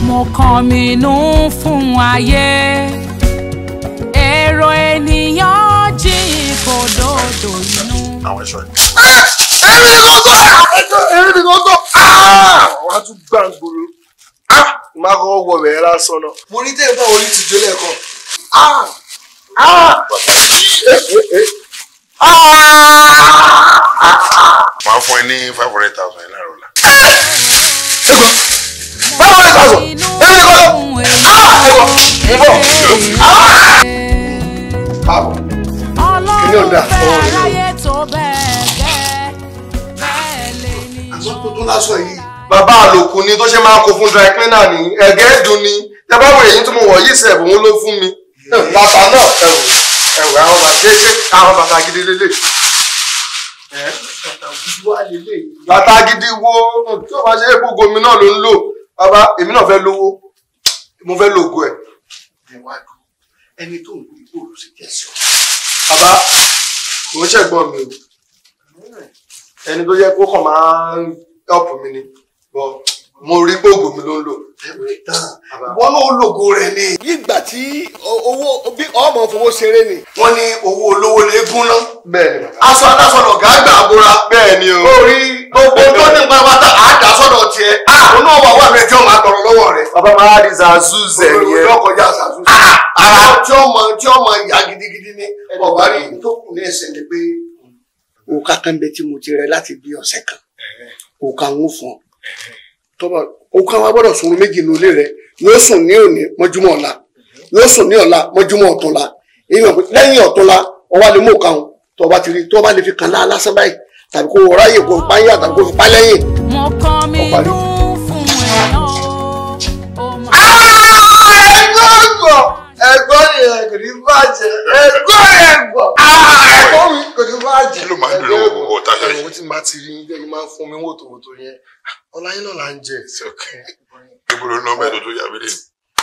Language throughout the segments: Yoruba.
mo kàn mí nú fún ayé èrò ènìyàn jí kòdòdò inú. àwọn ẹ̀ṣọ́ yìí. ẹ̀rín ni kò tó ẹ̀rín ni kò tó wàá tún gbà ń gbòòrò má kọ́ wọ bẹ̀rẹ̀ lásán náà. mo ní tẹ́lẹ̀ báwo ní tìjọ́ lẹ́ẹ̀kan. máa fún ẹ ní five hundred thousand ẹ láàárọ̀ la. báwo ni sọ̀sọ̀ ẹ̀rín ni kò tó. mo bọ̀. báwo Kìnìún ọlọ́run dà, fẹ́ ọwọ́ rẹ̀ ló. aráyé tó bẹ́ẹ̀ gẹ́ bẹ́ẹ̀ lè níyàn. tuntun lásán yìí. bàbá àlòkù ni tó ṣe máa kó fún dry cleaner ní ẹ̀gẹ́ dùn ni tẹ bá wo èyí tí mo wọ̀ yìí sẹ̀ òun ló fún mi. bàbá náà ẹ̀wù ẹ̀wù àwọn bàtà ṣe ṣe àwọn bàtà gidi lélẹ̀. bàtà gidi wo tí o bá ṣe é gbogbo mi náà ló ń lò bàbá èmi náà fẹ́ lówó mo fẹ́ lògo ẹ̀. ẹni tó ń gbé ìgbòho sí kẹsàn-án. bàbá kò ń ṣẹ̀gbọ́n mi o ẹni tó yẹ kó kàn máa ń help mi ni but mo rí gbogbo mi ló ń lò. wọ́n ló lògo rẹ̀ ni. nígbà tí owó bí ọmọ fowó ṣeré ni. wọ́n ní owó olówó lè gún ná. bẹ́ẹ̀ ni bàbá. aṣọ aláṣọ lọ̀gá àgbà àbúra. bẹ́ẹ̀ ni o. orí gbogbo tó ní pátá àádá sọ́dọ̀ tiẹ̀. àwọn náà wà wà mẹ́jọ máa tọrọ lọ́wọ́ rẹ̀. bàbá máa di zazuzẹ yẹn. yóò kọjá ṣàtúnṣe. ara tí ó mọ tí ó mọ ìyá gidigidi ni ọ̀bá rí tó kù ní ẹsẹ̀ ni pé. òkà kan bẹ tí mo ti rẹ láti bí ọ̀sẹ̀ kan òkà ń fún ọ tọ́ba òkà wa gbọ́dọ̀ sunrun méjì ní ilé rẹ yóò sùn ní òní mọ́júmọ́ ọ̀la yóò sùn ní ọ̀la mọ́júmọ́ ọ̀túnla èyí wọn pé lẹ́yìn ọ̀túnla ọwọ́ lè mú òkà wọn tọ́ba ti rí tọ́ba lè fi kàn lá lásán báyìí tàbí kó wọ́n ráyè kó pa yín àtàbí kó fi pa lẹ́yìn. mo kàn mí Ọ̀parí. nú fún èèyàn ó máa ẹgbẹ́ ọ̀gbọ̀ ẹ̀gbọ́n yẹn kò ní bàjẹ́ ẹ̀gbọ́n yẹn gbọ̀. ẹ̀gbọ́n mi kò ní bàjẹ́. Kí ló máa ń dùn lọ́wọ́ gbogbo ọ̀tá ṣáà yìí? ẹ̀wọ̀n tí màá ti rí yín bẹ́ẹ̀ máa ń fún mi wòtòwòtò yẹn ọláyín náà là ń jẹ. It's okay. Ibo ló ná mẹ́tò tó yà mí lé.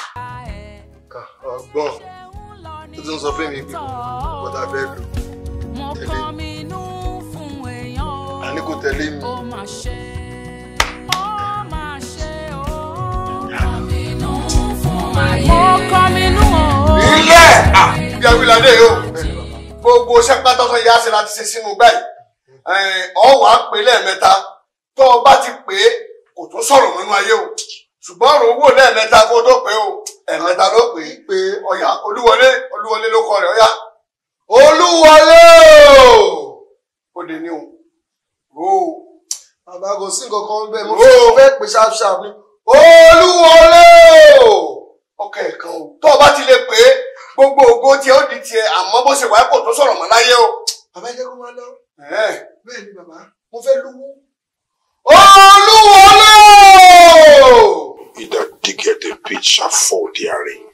ọgbọ́n tó ti ń sọ fún mi pé bọ́dà bẹ́ẹ̀ lò mo kàn mí nú fún èèyàn ó. àní kò tẹ̀lé mi. ó máa ṣe ó máa ṣe ó. kàn mí nú fún ayé. mo kàn mí nú ó. ilé bí awilade yìí o gbogbo sẹpátọ tó yá sí láti ṣe sínú báyìí ọ wà á pè lẹ́ẹ̀mẹ́ta tó o bá ti pè é kò tún sọ̀rọ̀ nínú ayé o ṣùgbọ́n ọ̀rọ̀ owó lẹ́ẹ̀mẹ́ta kó tó pè é o ẹ̀mẹ́ta ló pè é pé ọ̀yà olúwọlé olúwọlé ló kọ rẹ̀ ọ̀yà olúwọlé o ó dé ní o ro o bàbá kò sí nǹkan kan bẹ́ẹ̀ mo Ó. fẹ́ pè sharp sharp ni. olúwọlé o ọkọ ẹ̀kan o tó o bá ti lè pè é gbogbo ògo tiẹ̀ ó di tiẹ̀ àmọ́ bó ṣe wáyé kò tó sọ̀rọ̀ mọ́ láyé o. bàbá jẹ́ kó máa lọ. Ẹ̀ẹ́. bẹ́ẹ̀ ni bàbá mo fẹ́ lówó. Olúwọlé! He that diggeth a pit shall fall therein.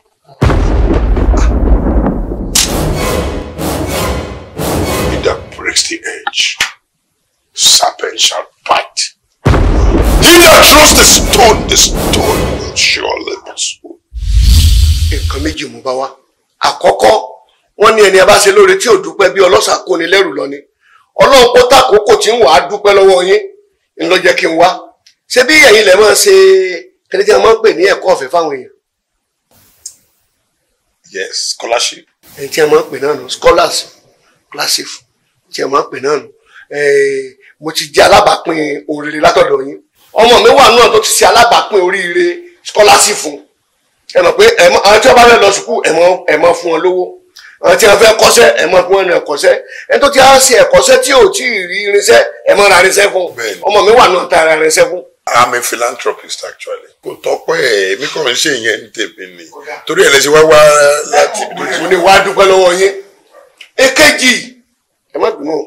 He that breaks the edge, serpent shall bite. He that throws the stone, the stone will surely be swallowed. Nǹkan méjì mú bá wa. Àkọ́kọ́, wọ́n ní ẹni a bá ṣe lóore tí ò dúpẹ́ bí ọlọ́ṣà kó ni lẹ́rù lọ ni. Ọlọ́run kó tàkókò tí ń wà á dúpẹ́ lọ́wọ́ yín. Ń lọ jẹ́ kí n wá. Ṣé bí ẹ̀yin lẹ̀ máa ṣe kíni tí a máa ń pè ní ẹ̀kọ́ ọ̀fẹ́ fáwọn èèyàn? Yes, scholarship. Ẹni tí a máa ń pè náà nù scholars classic tí a máa ń pè náà nù. Ẹ̀ẹ́, Mo ti jẹ́ alábàápín oríire látọ̀dọ̀ yín. Ọmọ mi wà náà tó ti ṣe alábàápín oríire scholarship fún ẹ mọ̀ pé ẹ mọ̀ àwọn tí wọ́n bá fẹ́ lọ sùkúù ẹ mọ̀ ẹ mọ̀ fún wọn lówó àwọn tí wọ́n fẹ́ kọ́ṣẹ́ ẹ mọ̀ fún wọn ní ẹ̀kọ́ṣẹ́ ẹ tó ti á ṣe ẹ̀kọ́ṣẹ́ tí ò tí ì rí irinṣẹ́ ẹ mọ̀ ra irinṣẹ́ fún Bẹ́ẹ̀ni. ọmọ mi wà náà ta ra irinṣẹ́ fún. I'm a philanthropist actually. Kò tọ́pẹ́ ẹ̀ èmi kàn ń ṣe ìyẹn ní tèmi ni. Torí ẹ̀ lẹ́sìn wá wá láti ibi tó ti mo ní wàá dúpẹ́ lọ́wọ́ yín. èkejì ẹ má bínú o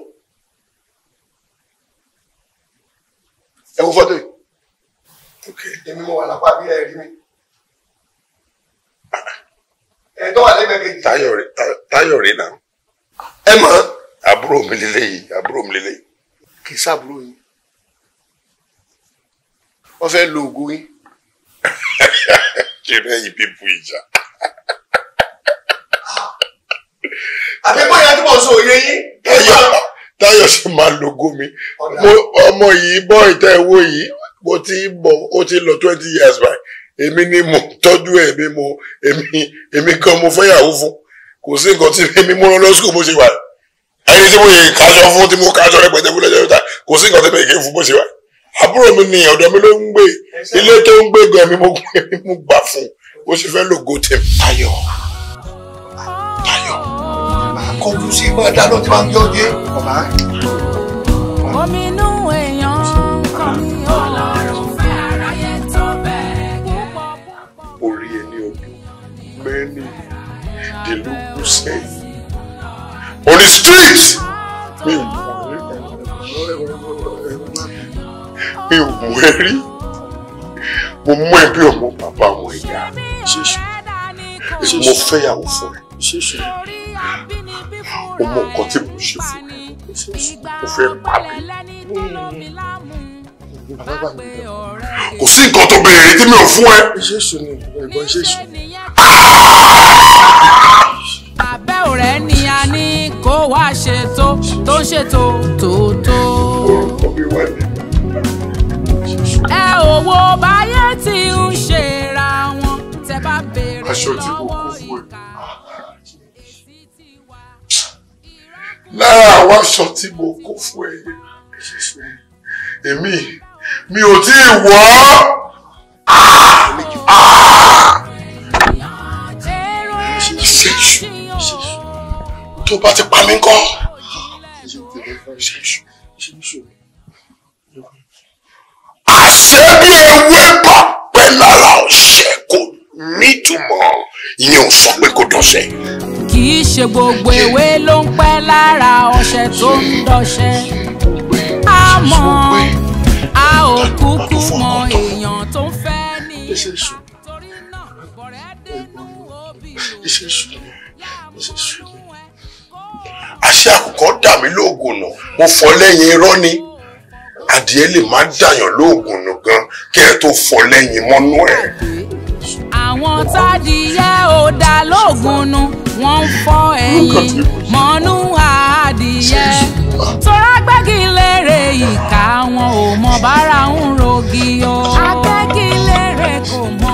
ẹ wo fọ́tò yìí Okay. èmi mo wà lápá bí ẹ rí mi. ẹ tó wà lẹ́gbẹ̀ẹ́ kejì. Táyọ̀ rẹ̀ Táyọ̀ rẹ̀ náà. ẹ mọ̀ ọ́n Àbúrò mi lélẹ́yìí, àbúrò mi lélẹ́yìí. kì í sábúrò yín wọ́n fẹ́ lo ògùn yín. Ṣé bẹ́ẹ̀ yìí pípú ìjà? àbí bóyá tí mo sọ òye yín. Táyọ̀ Táyọ̀ ṣe máa lògó mi. Mo ọmọ yìí bọ́ ìtẹ́ ìwó yìí mo ti ń bọ̀ ó ti lọ twenty years by èmi ni mo tọ́jú ẹ̀ mi mo èmi èmi gan mo fẹ́ yàwó fún kò sí nǹkan tí èmi mú lọ sùkúl bó ṣe wà ẹni tí mo yẹ kájọ fún tí mo kájọ rẹpẹtẹ fún lọ́jọ́ ìta kò sí nǹkan tí mo yẹ kí n fún bó ṣe wà àbúrò mi ni ọ̀dọ̀ mi ló ń gbé ilé tó ń gbé gan mi mo èmi mo gbà fún bó ṣe fẹ́ lògo tèmi. Táyọ̀ Táyọ̀ kọjú sí máa dáná tí máa ń yọ dé. bàbá omi inú èèyàn kan mi ọlọ́run fẹ́ aráyé tó bẹ́ẹ̀ púpọ̀ púpọ̀. orí ẹni ọdún mẹ́rìndínlógún sẹ́yìn on the street mi ò mọ̀ mi ò mọ̀ ẹ́ rí mo mú ẹ bí ọmọ bàbá àwọn ìyá ṣèṣù mo fẹ́yàwó fún ẹ ṣèṣù o mọ nǹkan tí mo ṣe fún ẹ mo fẹ́ pa mí bàbá bá mi bẹ̀ kò sí nǹkan tó béèrè tí mi ò fún ẹ ṣèṣù ni ẹ̀gbọ́n ṣèṣù abẹ́ ọ̀rẹ́ ni a ní kó wá ṣètò tó ń ṣètò tòótọ́. orúkọ mi wà ní ẹ ò wo báyé tí ń ṣera wọn tẹ bá béèrè Aṣọ tí mo kó lọ́wọ́ fún ẹ. ìka. lára àwọn aṣọ tí mo kó fún ẹ yẹn èmi mi ò tí ì wọ̀ ọ́. èrò Ṣèṣù. ènìyàn tí ó tó bá ti pa mí kọ́. ṣèṣù àṣẹ bí ewé bá pẹ́ lára ọ̀sẹ̀ kò nítumọ̀ ìyẹn ò sọ pé kò dọ̀sẹ̀. kì í ṣe gbogbo ewé ló ń pẹ́ lára ọṣẹ tó ń dọṣẹ. àmọ́ a ò kúkú mọ èèyàn tó ń fẹ́ ní ṣèṣù torí náà bọ̀rẹ́ dénú òbí ṣèṣù ṣèṣù àṣẹ àkùkọ dà mí lóògùn nù mo fọ lẹ́yìn irọ́ ni adìẹ lè má dàyàn lóògùn nù gan kí ẹ tó fọ lẹ́yìn mọ́nú ẹ̀. àwọn tádìyẹ ò dá lóògùn nu wọ́n ń fọ́ ẹ̀yìn mọ́nú adìyẹ tọ́ra gbẹ́gi lérè ìka wọn ò mọ bára ń rogi o akẹ́gi lérè kò mọ.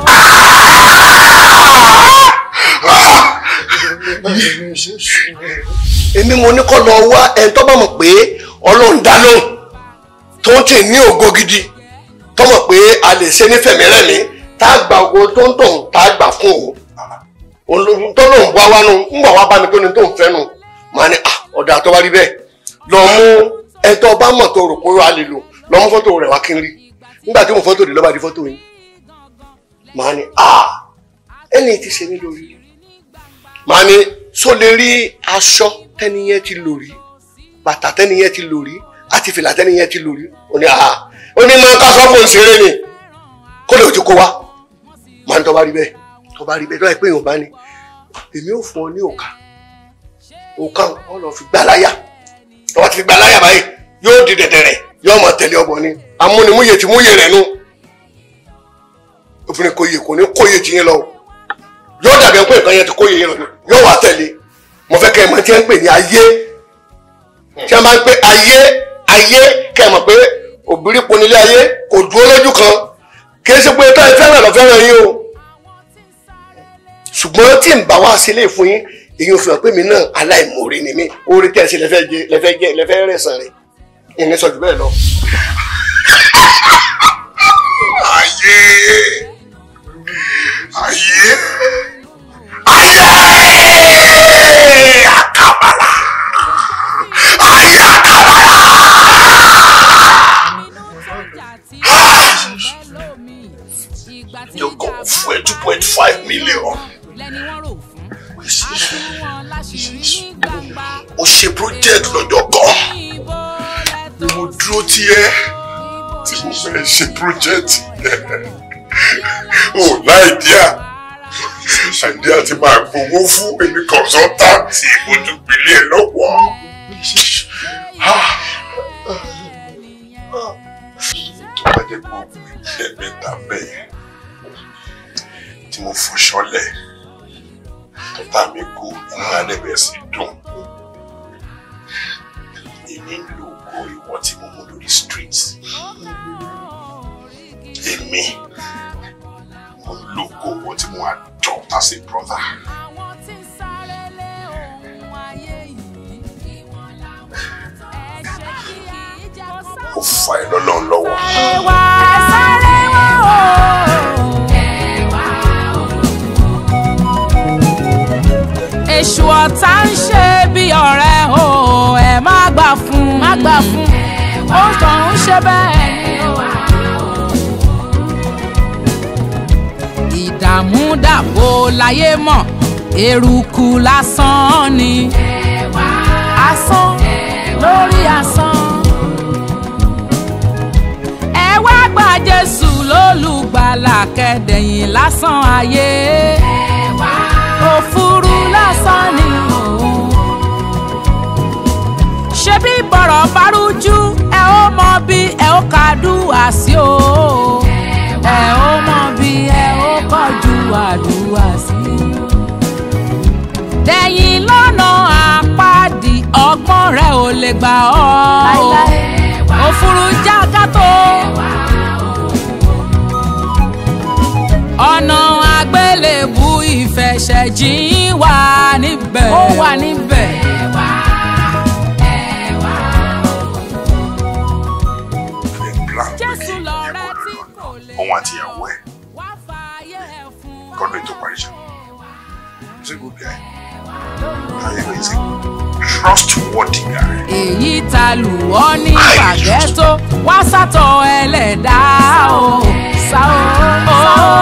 ṣèṣù èmi mo ní kọ́ lọ wá ẹni tó bá mọ̀ pé ọlọ́run dá lóhùn tó ń tì ní ògo gidi tó mọ̀ pé a lè ṣe nífẹ̀mí rẹ̀mí tá a gba ògo tó ń tọ̀hún tá a gbà fún òun òun tó lóun wá wá nu ń bọ̀ wá bá mi pé ní tó ń fẹ́ nu màá ní à ọ̀dà tó bá rí bẹ́ẹ̀ lọ mú ẹni tó bá mọ̀ tó rò pé a lè lò lọ mú fọ́tò rẹ̀ wá kí n rí nígbà tí mo fọ́tò rẹ̀ lọ́ba di fọ́tò yín màá ní à ẹni tí ṣe mí lórí màá ní so lè rí aṣọ tẹ́niyẹn ti lò rí bàtà tẹ́niyẹn ti lò rí àti fìlà tẹ́niyẹn ti lò rí ó ní àhà ó ní máa ń kásán fún ìṣeré ni kó lè ojú kó wá màá ní tó bá rí bẹ́ẹ̀ tó bá rí bẹ́ẹ̀ tó bá yẹ pé èèyàn bá ní èmi ò fún ọ ní òkà òkà ọ lọ fi gbà láyà tó bá ti fi gbà láyà báyìí yóò di dẹ̀dẹ̀rẹ̀ yóò máa tẹ̀lé ọbọ ni amúnimúyè ti múyè rẹ̀ nù obìnrin kò yè kò ní kóyè tiyín lọ o yóò dàbí ẹni pé nǹkan yẹn ti kó yẹn lọ ni yóò wá tẹ̀lé mo fẹ́ kẹ́ ẹ mọ̀ tí wọ́n ń pè ní ayé tí wọ́n bá ń pè ayé ayé kẹ́ ẹ mọ̀ pé òbírí ponilé ayé kò dúró lójú kan kì í ṣe pé táyì fẹ́ràn lọ fẹ́ràn yín o ṣùgbọ́n tí n bá wá sílé fún yín èyí ò fi hàn pé mi náà aláìmoore ni mí orí tẹ̀ sí lẹ́fẹ́ jẹ lẹ́fẹ́ jẹ lẹ́fẹ́ rẹ̀ sàn rẹ̀ ìní sọ jù bẹ́ẹ̀ lọ. ayé ayé ayé àkàbàlà ayé àkàbàlà. yóò kọ́ fún ẹ two point five million. ó ṣe project lọ́jọ́ kan ni mo dúró tí ẹ tí mo fẹ́ ṣe project yẹn ò láìdíà àìdíà ti máa gbowó fún èmi consultant ojúgbélé ẹ lọ́wọ́. tó bá jẹ́ pé òògùn ìjẹ́ mẹ́ta bẹ́ẹ̀ tí mo fọṣọ́lẹ̀ tọ́tà mi kú inú adẹ́bẹ̀ sí dùn èmi ń lo ògo ìwọ tí mo mú lórí street èmi ìwọ tí mo adopt as a brother. àwọn tí ń sáré lé ohun ayé yìí. ẹ ṣe kí ìjà kó ó fa ẹ lọ́lọ́run lọ́wọ́. sáré wá. ẹ sáré wá o. èṣù ọ̀tá ń ṣe bí ọ̀rẹ́ o ẹ má gbà fún má gbà fún ó kàn ń ṣe bẹ́ẹ̀ ni o. ìdààmú dàbò láyé mọ̀ eruku lásán ni asán lórí asán. ẹ wá gba Jésù lólùgbàlà kẹ́dẹ̀yìn lásán ayé òfurú lásán ni o. ṣebí bọ̀rọ̀ bá rújú ẹ ó mọ bí ẹ ó kàdúrà sí o. ẹ ó mọ bí ẹ ó kọjú àdúrà sí. dẹ̀yìn lọ́nà àpáàdì ọgbọ́n rẹ ò lè gbà ọ́. òfurú jákàtó. ọ̀nà àgbélébù ìfẹsẹ̀jìn wà níbẹ̀. ó wà níbẹ̀. Ẹ plan pé kí jésù ìyẹn lọ̀rẹ́ kò tí lọ kò lè òun àti ìyàwó ẹ̀ wá fààyè ẹ̀ fún ọ. kọ́dọ̀ ètò parí ṣá. He's a good guy. Ayẹwo is a trustworthy guy. èyí ta lù ọ́ ní pàgẹ́tò wá sátọ̀ ẹlẹ́dàá o sá o.